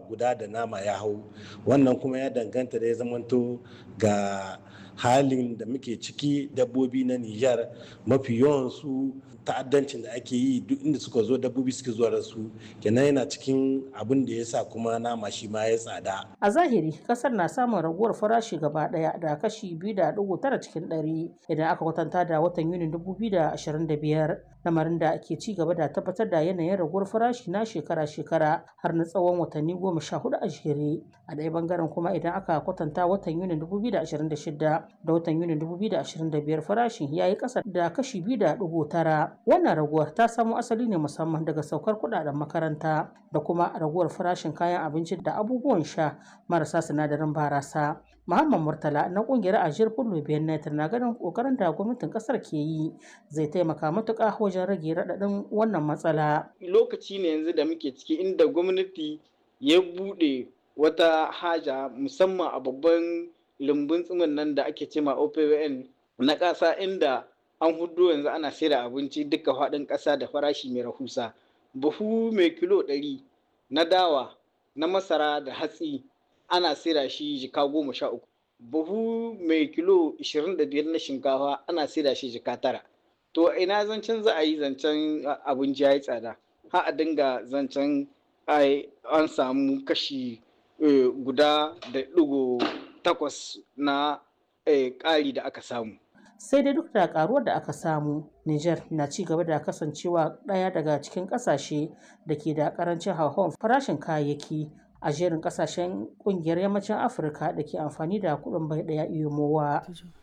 guda da nama ya hau wannan kuma ya danganta da ya zamanto ga halin da muke ciki dabbobi na Nijar mafi yawansu ta'addancin da ake yi duk inda suka zo dabbobi suke zuwa da su kenan yana cikin abin da ya sa kuma nama shi ma ya tsada. A zahiri kasar na samun raguwar farashi gaba daya da kashi biyu da dugu tara cikin ɗari idan aka kwatanta da watan Yunin dubu biyu da ashirin da biyar lamarin da ke ci gaba da tabbatar da yanayin raguwar farashi na shekara-shekara har na tsawon watanni goma sha hudu a jere a ɗaya bangaren kuma idan aka kwatanta watan Yunin dubu biyu da ashirin da shida da watan Yunin dubu biyu da ashirin da biyar farashin ya yi ƙasa da kashi biyu da dugu tara wannan raguwar ta samo asali ne musamman daga saukar kuɗaɗen makaranta da kuma raguwar farashin kayan abinci da abubuwan sha marasa sinadarin barasa Muhammad Murtala na kungiyar Ajiyar Fullo Benet na ganin kokarin da gwamnatin kasar ke yi zai taimaka matuƙa wajen rage raɗaɗin wannan matsala. Lokaci ne yanzu da muke ciki inda gwamnati ya buɗe wata haja musamman a babban lumbun tsimin nan da ake cema OPWN na ƙasa inda an hudu yanzu ana saida abinci duka faɗin ƙasa da farashi mai rahusa. Buhu mai kilo ɗari na dawa na masara da hatsi ana saida shi jika goma sha uku buhu mai kilo ishirin da biyar na shinkafa ana saida shi jika tara to ina zancen za a yi zancen abinci ya yi tsada ha a dinga zancen an samu kashi guda da ɗigo takwas na ƙari da aka samu sai dai duk da karuwar da aka samu Niger na ci gaba da kasancewa ɗaya daga cikin ƙasashe da ke da ƙarancin hauhawar farashin kayayyaki a jerin kasashen kungiyar yammacin afirka da ke amfani da kudin bai daya iyomowa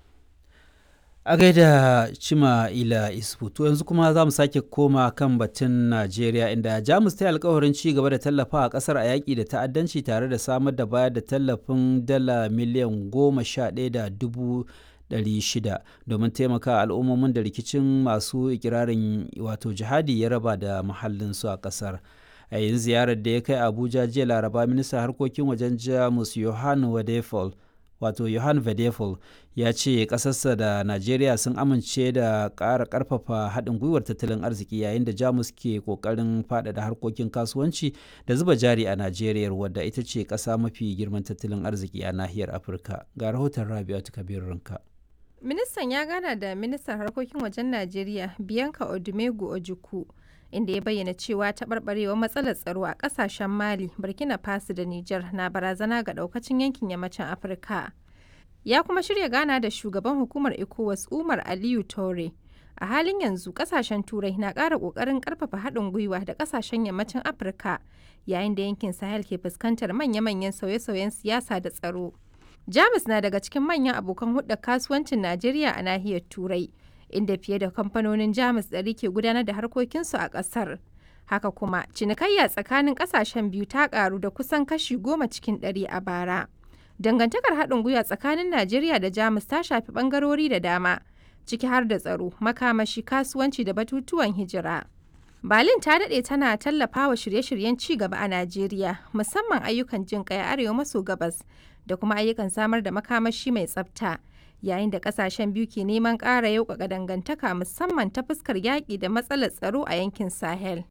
a gaida cima ila isfu to yanzu kuma za mu sake koma kan batun najeriya inda jamus ta yi alkawarin ci gaba da tallafa a kasar a yaƙi da ta'addanci tare da samar da bayar da tallafin dala miliyan goma sha ɗaya da dubu shida domin taimaka al'ummomin da rikicin masu ikirarin wato jihadi ya raba da muhallinsu a kasar a yin ziyarar da ya kai abuja jiya laraba ministan harkokin wajen jamus johan wadefol wato johan vedefol ya ce ƙasarsa da najeriya sun amince da ƙara ƙarfafa haɗin gwiwar tattalin arziki yayin da jamus ke ƙoƙarin faɗaɗa harkokin kasuwanci da zuba jari a najeriya wadda ita ce ƙasa mafi girman tattalin arziki a nahiyar afirka ga rahoton rabi'atu kabir rinka ministan ya gana da ministan harkokin wajen najeriya bianca odumegu ojukwu inda ya bayyana cewa taɓarɓarewar matsalar tsaro a ƙasashen mali burkina faso da niger na barazana ga ɗaukacin yankin yammacin afirka ya kuma shirya gana da shugaban hukumar ecowas umar aliyu tore a halin yanzu ƙasashen turai na ƙara ƙoƙarin ƙarfafa haɗin gwiwa da ƙasashen yammacin afirka yayin da yankin sahel ke fuskantar manya-manyan sauye-sauyen siyasa da tsaro jamus na daga cikin manyan abokan hulɗar kasuwancin najeriya a nahiyar turai inda fiye da kamfanonin jamus ɗari ke gudanar da harkokinsu a ƙasar haka kuma cinikayya tsakanin ƙasashen biyu ta ƙaru da kusan kashi goma cikin ɗari a bara dangantakar haɗin gwiwa tsakanin najeriya da jamus ta shafi ɓangarori da dama ciki har da tsaro makamashi kasuwanci da batutuwan hijira Berlin ta daɗe tana tallafa wa shirye-shiryen ci gaba a Najeriya, musamman ayyukan jin ƙai arewa maso gabas da kuma ayyukan samar da makamashi mai tsafta. Yayin da ƙasashen biyu ke neman ƙara yauƙaƙa dangantaka musamman ta fuskar yaƙi da matsalar tsaro a yankin Sahel.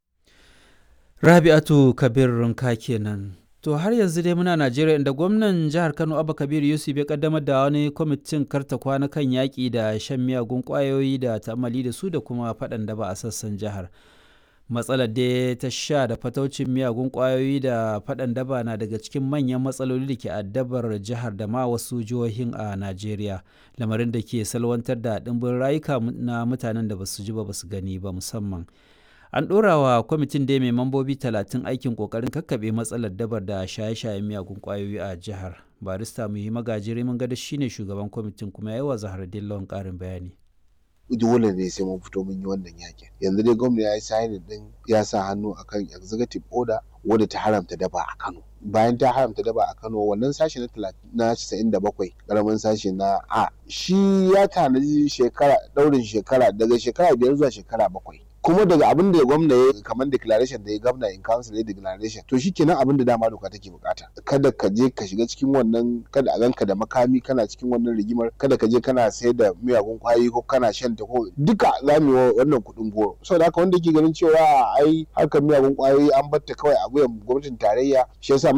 Rabi'atu Kabir Runka kenan. To har yanzu dai muna Najeriya inda gwamnan jihar Kano Abba Kabir Yusuf ya kaddamar da wani kwamitin karta kwana kan yaƙi da shan miyagun ƙwayoyi da ta'amali da su da kuma faɗan da ba a sassan jihar. matsalar da ta sha da fataucin miyagun kwayoyi da faɗan daba na daga cikin manyan matsaloli da ke addabar jihar da ma wasu jihohin a najeriya lamarin da ke salwantar da ɗimbin rayuka na mutanen da basu ji ba basu gani ba musamman an ɗora wa kwamitin da mai mambobi talatin aikin ƙoƙarin kakkaɓe matsalar dabar da shaye-shayen miyagun kwayoyi a jihar barista muhi magajiri mun gada shine shugaban kwamitin kuma yawa zahar dillon ƙarin bayani dole ne sai mun fito mun yi wannan yakin yanzu dai gwamna ya yi signing din ya sa hannu akan executive order wadda ta haramta daba a Kano bayan ta haramta daba a Kano wannan sashi na na 97 karamin sashi na A shi ya tanaji shekara daurin shekara daga shekara biyar zuwa shekara bakwai kuma daga abin da gwamna ya kamar declaration da ya gwamna in council ya declaration to shi kenan abin da dama doka take bukata kada ka je ka shiga cikin wannan kada a ganka da makami kana cikin wannan rigimar kada ka je kana sayar da miyagun kwayoyi ko kana shan ta ko duka za mu yi wannan kuɗin goro saboda haka wanda ke ganin cewa ai harkar miyagun kwayoyi an batta kawai a wuyan gwamnatin tarayya shi yasa